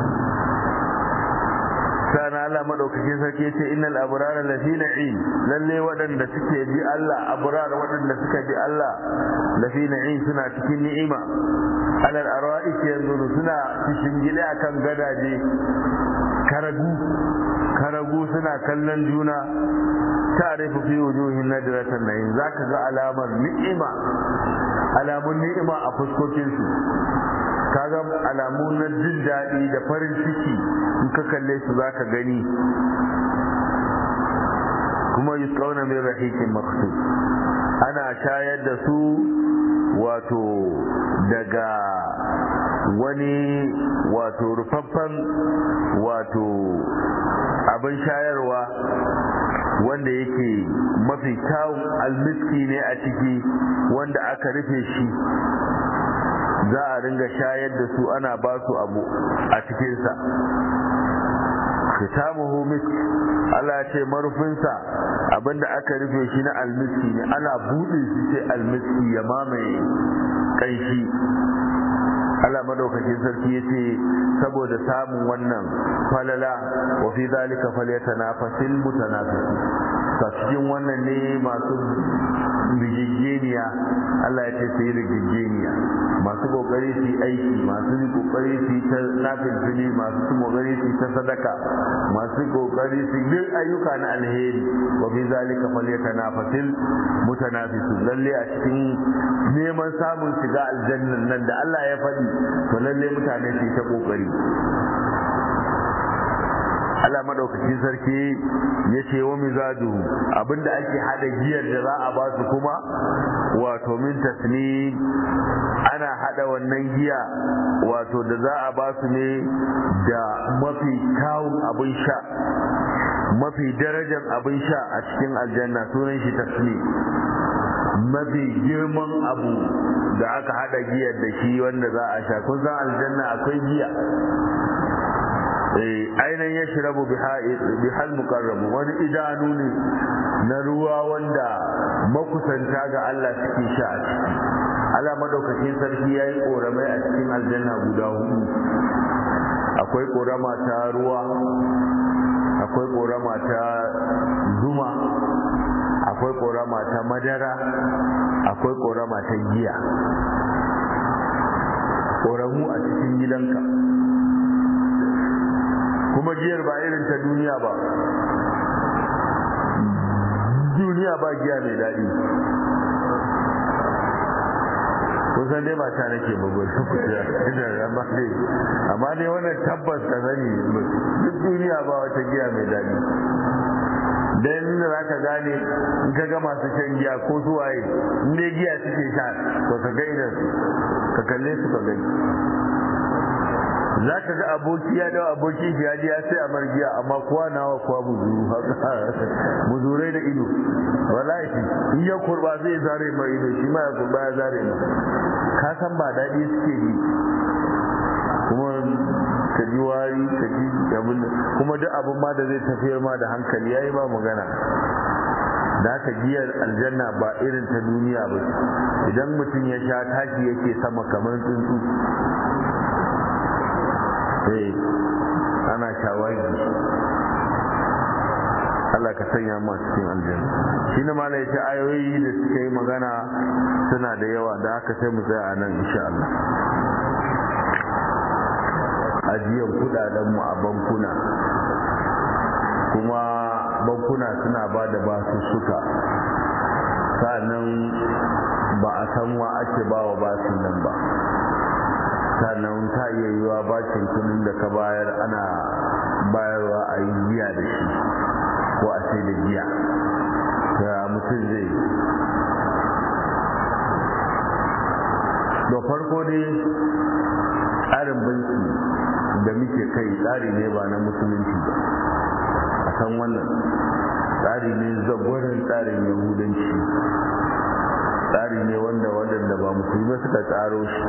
sana Allah madaukakin sarki ce innal abrara lafi na'im lalle waɗanda suke bi Allah abrar waɗanda suka bi Allah lafi na'im suna cikin ni'ima alal ara'ik yanzu suna cikin gida akan gadaje karagu karagu suna kallon juna ta'rifu fi wujuhin nadratan na'im zaka ga alamar ni'ima alamun ni'ima a fuskokin su kaga alamu na jin daɗi da farin ciki in ka kalle su za ka gani kuma yi tsauna mai rahikin maksu ana shayar da su wato daga wani wato rufaffen wato abin shayarwa wanda yake mafi kyawun almiski ne a ciki wanda aka rufe shi za a ringa shayar da su ana ba su abu a cikinsa kitamuhu misk Allah ce marufinsa abinda aka rufe shi na almiski ne ana buɗe shi sai almiski ya mamaye kanshi Allah madaukakin sarki yace saboda samun wannan falala wa fi zalika falyatanafasil mutanafisun ta cikin wannan ne masu rigigeniya Allah ya ce su yi rigigeniya masu kokari su yi aiki masu yi kokari su yi ta nafin fili masu su kokari su yi ta sadaka masu kokari su yi ayyuka na alheri wa fi zalika falyatanafasil mutanafisun lalle a cikin neman samun shiga aljannan nan da Allah ya faɗi to lalle mutane su yi ta kokari Allah madaukakin sarki ya ce wa mizaju abinda ake hada giyar da za a ba su kuma wato min tasni ana hada wannan giya wato da za a ba su ne da mafi kyawun abin sha mafi darajar abin sha a cikin aljanna sunan shi tasni mafi girman abu da aka hada giyar da shi wanda za a sha kun san aljanna akwai giya ainihin ya shirabu bihal mukarramu wani idanu ne na ruwa wanda makusanta ga Allah suke sha a ciki Allah madaukakin sarki ya yi ƙoramai a cikin aljanna guda hudu akwai ƙorama ta ruwa akwai ƙorama ta zuma akwai ƙorama ta madara akwai ƙorama ta giya ƙoramu a cikin gidanka kuma giyar ba irin ta duniya ba duniya ba giya mai daɗi kusan dai mata nake babbar su kuce amma dai amma dai wannan tabbas ka sani duk duniya ba wata giya mai daɗi dan da za ka gane in ka ga masu shan giya ko suwaye in dai giya suke sha to ka ga idan ka kalle su ka gani za ka ga aboki ya dawo aboki shi ya ya sai a margiya amma kuwa nawa kuwa muzuru muzurai da ido wallahi in ya kurba zai zare mai ido shi ma ya kurba ya zare mai ka san ba daɗi suke ji kuma ka ji wari ka ji abin kuma duk abin ma da zai tafiyar ma da hankali yayi ba magana da ka giyar aljanna ba irin ta duniya ba idan mutum ya sha tashi yake sama kamar tsuntsu eh ana shawagi Allah ka sanya mu cikin aljanna shi ne ma yace ayoyi da suka yi magana suna da yawa da haka sai mu tsaya a nan insha Allah ajiyar kudaden mu a bankuna kuma bankuna suna ba da basu suka sannan ba a san wa ake ba wa basin nan ba sannan ta iya yiwa bakin kudin da ka bayar ana bayarwa a yi giya da shi ko a sai da giya ta mutum zai da farko dai tsarin banki da muke kai tsari ne ba na musulunci ba a san wannan tsari ne zagwarin tsarin yahudanci tsari ne wanda waɗanda ba musulmi suka tsaro shi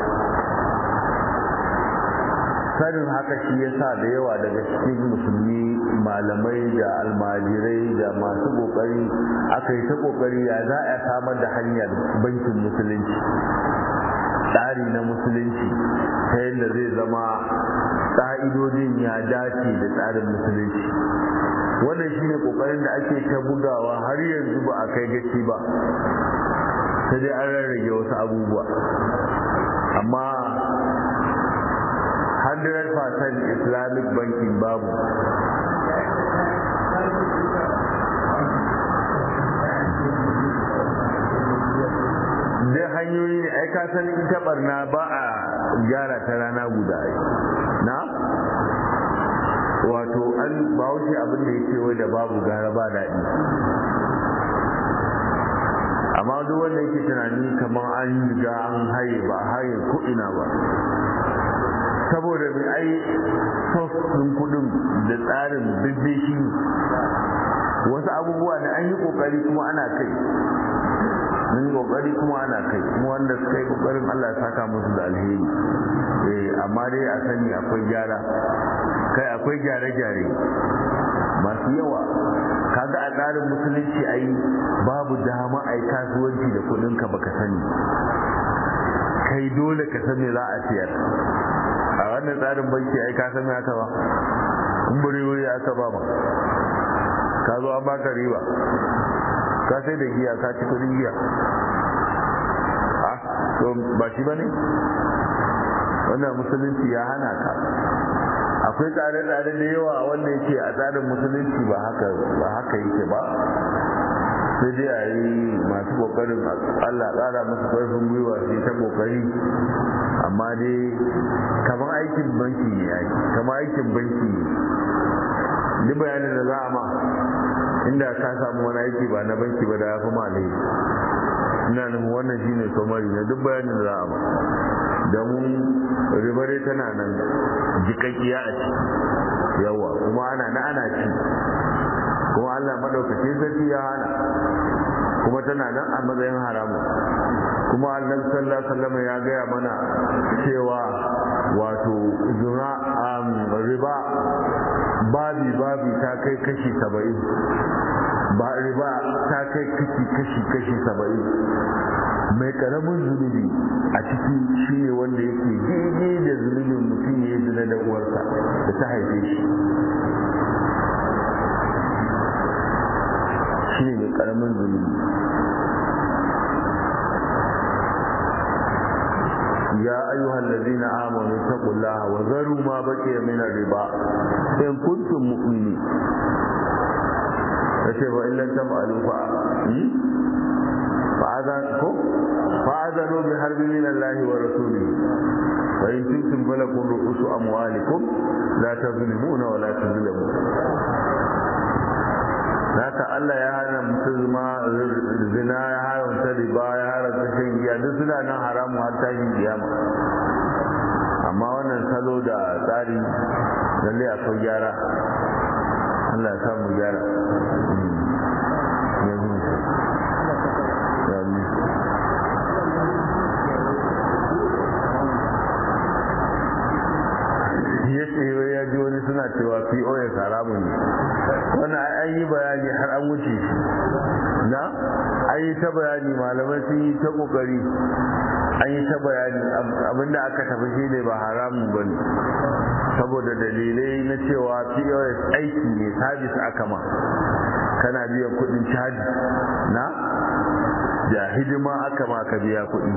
sanin haka shi ya sa da yawa daga cikin musulmi malamai da almajirai da masu kokari aka yi ta kokari ya za a samar da hanyar bankin musulunci tsari na musulunci ta yadda zai zama ƙa'idodin ya dace da tsarin musulunci wannan shi ne kokarin da ake ta bugawa har yanzu ba a kai gaci ba sai dai an rarrage wasu abubuwa amma 100% islamic banking babu dai hanyoyi ne ai ka san ita barna ba a gyara ta rana guda na wato an ba wuce abin da yake wai da babu gara ba daɗi amma duk wanda yake tunani kamar an riga an haye ba haye ko ina ba saboda mai ai ɗin kudin da tsarin bibbe shi wasu abubuwa ne an yi kokari kuma ana kai mun yi kokari kuma ana kai kuma wanda suka yi kokarin Allah ya saka musu da alheri eh amma dai a sani akwai gyara kai akwai gyare-gyare masu yawa kaga a tsarin musulunci ai babu dama ai kasuwanci da kudin ka baka sani kai dole ka san me za a siyar a wannan tsarin banki ai ka san me aka ba in buri wuri aka ba ma ka zo an baka riba ka sai da giya ka ci kudin giya to ba shi ba ne wannan musulunci ya hana ka akwai tsare-tsare da yawa wanda yake a tsarin musulunci ba haka ba haka yake ba sai dai a yi masu kokarin allah tsara masu karfin gwiwa sai ta kokari amma dai kamar aikin banki ne ya kamar aikin banki ne duk bayanin da za a ma inda ka samu wani aiki ba na banki ba da ya fi malai ina nufin wannan shine somari na duk bayanin da za a ma don ribare tana nan jikakkiya a ci yawa kuma ana na ana ci kuma allah maɗaukake sarki ya hana kuma tana nan a matsayin haramu kuma annabi sallallahu alaihi wasallam ya gaya mana cewa wato zuna riba babi babi ta kai kashi saba'in ba riba ta kai kashi kashi kashi saba'in mai karamin zunubi a ciki shi ne wanda yake daidai da zunubin mutum ya yi zina da uwarsa da ta haife shi shi ne mai karamin zunubi يا أيها الذين آمنوا اتقوا الله وذروا ما بقي من الربا إن كنتم مؤمنين فشوف إن لم تفعلوا فأذنوا بحرب من الله ورسوله وإن تبتم فلكم رؤوس أموالكم لا تظلمون ولا تظلمون haka Allah ya hana musulma zina ya haramta riba ya haramta shan giya duk suna nan haramu har tashin kiyama amma wannan salo da tsari lalle akwai gyara Allah ya samu gyara ya ce ya ji wani suna cewa pos haramun ne wani an yi bayani har an wuce shi na an yi ta bayani malamai sun yi ta kokari an yi ta bayani abinda aka tafi shi ne ba haramun ba ne saboda dalilai na cewa pos aiki ne sabis aka ma kana biyan kudin caji na da hidima aka ma ka biya kudi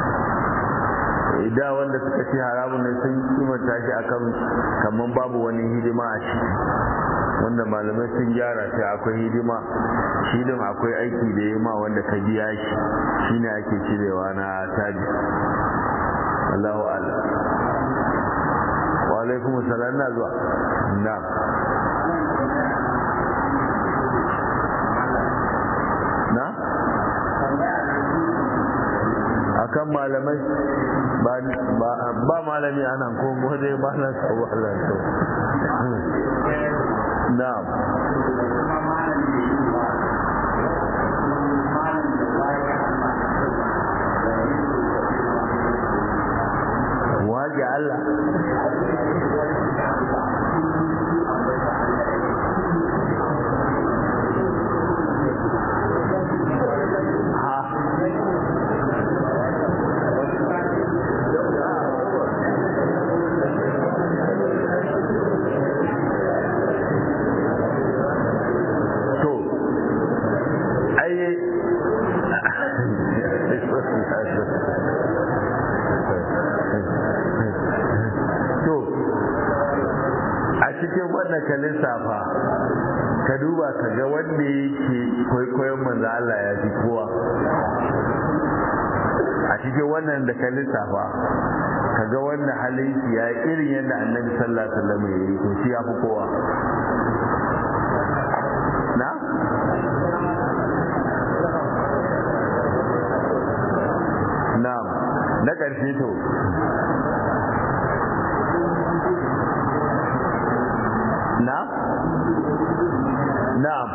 da wanda suka ce haramun ne sun kimanta shi akan kamar babu wani hidima a ciki wanda malamai sun gyara shi akwai hidima shi din akwai aiki da yi ma wanda ka biya shi shine ake cirewa na taji Allahu Allah wa alaikum salam na zuwa na na akan malamai ba malami anan ko mu dai ba na tsawo Allah to na'am waje Allah ka lissafa ka duba ka ga wanda yake kwaikwayon manzo Allah ya fi kowa a cikin wannan da ka lissafa ka ga wanda halin shi ya irin yadda annabi sallallahu alaihi wasallam ya yi to shi ya fi kowa na na'am na ƙarshe to نعم نعم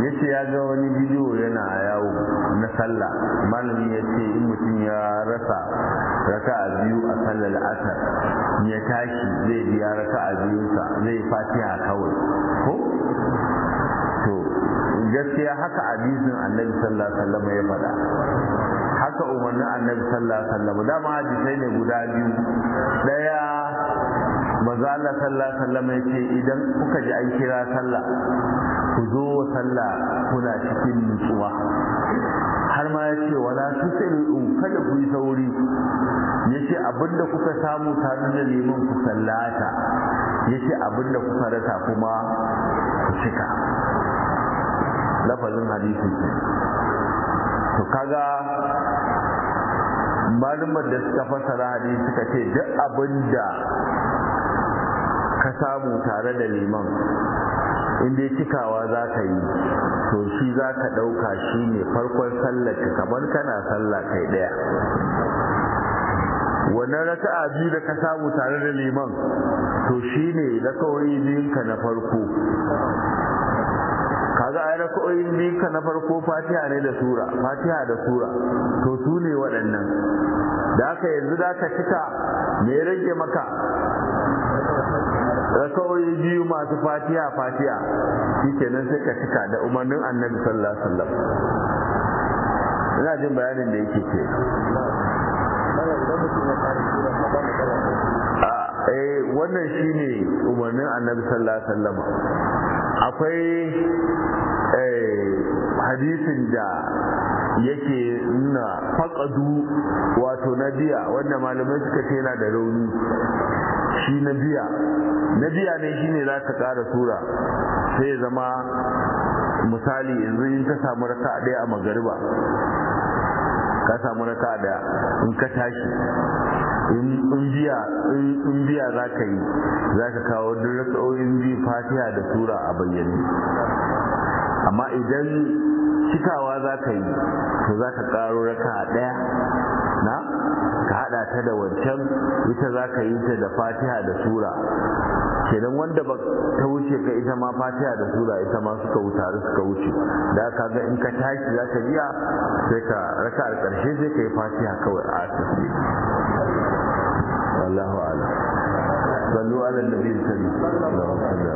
ya ce ya ga wani bidiyo yana yawo na sallah malami ya ce in mutum ya rasa raka a biyu a sallar asar ya tashi zai biya raka a biyunsa zai fatiha kawai ko to gaskiya haka hadisin annabi sallallahu alaihi wasallam ya faɗa haka umarnin annabi sallallahu alaihi wasallam dama hadisai ne guda biyu daya maza Allah sallallahu alaihi wasallam ya ce idan kuka ji an kira sallah ku zo wa sallah kuna cikin nutsuwa har ma ya ce wala tusri'u kada ku yi sauri ya ce abinda kuka samu tare da liman ku sallata ya ce abinda kuka rasa kuma ku cika lafazin hadisi to kaga malumar da suka fasara hadisi suka ce duk abinda ka samu tare da liman inda cikawa za ka yi to shi za ka ɗauka shi ne farkon sallarka kamar kana sallah kai ɗaya wannan raka'a biyu da ka samu tare da liman to shi ne raka'o'i biyunka na farko kaga ai raka'o'in biyunka na farko fatiha ne da sura fatiha da sura to su ne waɗannan da haka yanzu za ka cika me rage maka raka'o'i biyu masu fatiha fatiha shikenan sai ka cika da umarnin annabi sallallahu alaihi wasallam ina jin bayanin da yake ce eh wannan shine umarnin annabi sallallahu alaihi wasallam akwai hadisin da yake nuna faƙadu wato na biya wanda malamai suka ce yana da rauni shi na biya na biya ne shine za ka ƙara sura sai ya zama misali yanzu in ka samu raka ɗaya a magariba ka samu raka ɗaya in ka tashi in biya in biya za ka yi za ka kawo duk raka'o'in biyu fatiha da sura a bayyane amma idan cikawa za ka yi to za ka karo raka ɗaya na ka haɗa ta da wancan ita za ka yi ta da fatiha da sura kenan wanda ba ta wuce ka ita ma fatiha da sura ita ma suka wutare suka wuce da ka ga in ka tashi za ka biya sai ka raka a ƙarshe sai ka yi fatiha kawai a asirce wallahu ala sallu ala nabi sallallahu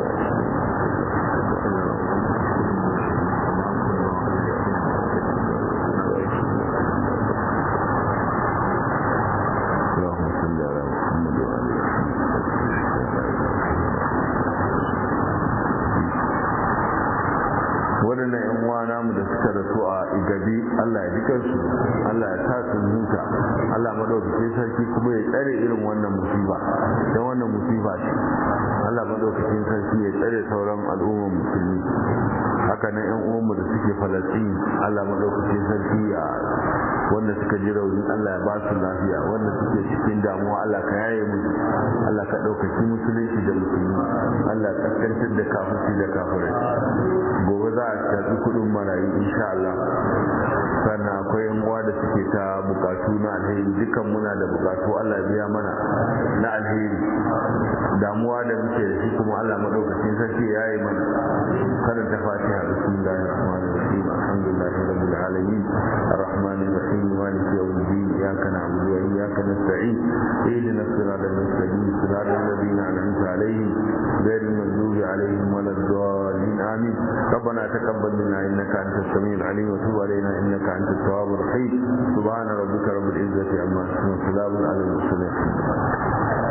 waɗannan yan uwa namu da suka rasu a igabi Allah ya jikan su Allah ya sa su huta Allah madaukakin sarki kuma ya tsare irin wannan musiba don wannan musiba ce Allah madaukakin sarki ya tsare sauran al'ummar musulmi haka nan yan uwanmu da suke falastin Allah madaukakin sarki ya wanda suka ji rauni Allah ya ba su lafiya wanda suke cikin damuwa Allah ka yaye musu Allah ka ɗaukaki musulunci da musulmi Allah ya kaskantar da kafirci da kafirai gobe za a karɓi kuɗin marayu insha Allah sannan akwai yan uwa da suke ta bukatu na alheri dukan muna da bukatu Allah ya biya mana na alheri damuwa da muke da shi kuma Allah madaukakin sarki ya yi mana karanta fatiha bismillahir rahmanir rahim alhamdulillahi rabbil alamin arrahmanir rahim maliki yawmiddin iyyaka na'budu wa iyyaka nasta'in ihdinas siratal mustaqim siratal ladzina an'amta alaihim ghayril maghdubi alaihim waladdallin amin ربنا تقبل منا انك انت السميع العليم وتب علينا انك انت التواب الرحيم سبحان ربك رب العزه عما يصفون وسلام على المرسلين